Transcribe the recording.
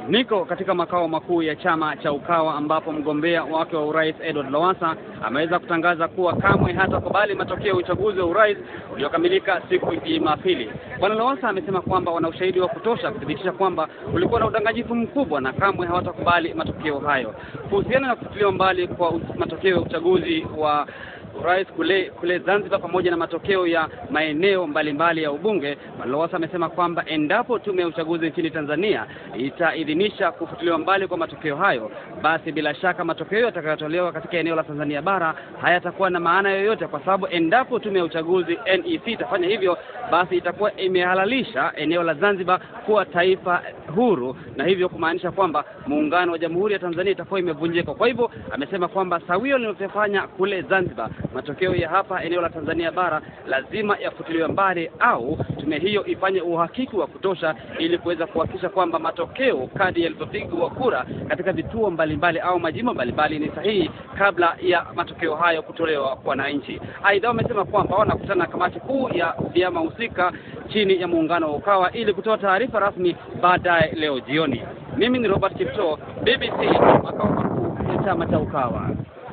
Niko katika makao makuu ya chama cha Ukawa ambapo mgombea wake wa urais Edward Lowassa ameweza kutangaza kuwa kamwe hatakubali matokeo ya uchaguzi wa urais uliokamilika siku ya Jumapili. Bwana Lowassa amesema kwamba wana ushahidi wa kutosha kuthibitisha kwamba kulikuwa na udanganyifu mkubwa na kamwe hawatakubali matokeo hayo. Kuhusiana na kufutiliwa mbali kwa matokeo ya uchaguzi wa urais kule kule Zanzibar pamoja na matokeo ya maeneo mbalimbali ya ubunge, Lowassa amesema kwamba endapo tume ya uchaguzi nchini Tanzania itaidhinisha kufutiliwa mbali kwa matokeo hayo, basi bila shaka matokeo yatakayotolewa katika eneo la Tanzania bara hayatakuwa na maana yoyote, kwa sababu endapo tume ya uchaguzi NEC itafanya hivyo, basi itakuwa imehalalisha eneo la Zanzibar kuwa taifa huru, na hivyo kumaanisha kwamba muungano wa Jamhuri ya Tanzania itakuwa imevunjika. Kwa hivyo amesema kwamba sawio linalofanya kule Zanzibar matokeo ya hapa eneo la Tanzania bara lazima yafutiliwe mbali au tume hiyo ifanye uhakiki wa kutosha ili kuweza kuhakikisha kwamba matokeo kadi yalivyopigwa kura katika vituo mbalimbali au majimbo mbalimbali ni sahihi kabla ya matokeo hayo kutolewa kwa wananchi. Aidha, wamesema kwamba wanakutana na kamati kuu ya vyama husika chini ya muungano wa Ukawa ili kutoa taarifa rasmi baadaye leo jioni. Mimi ni Robert Kipto, BBC, makao makuu ya chama cha Ukawa.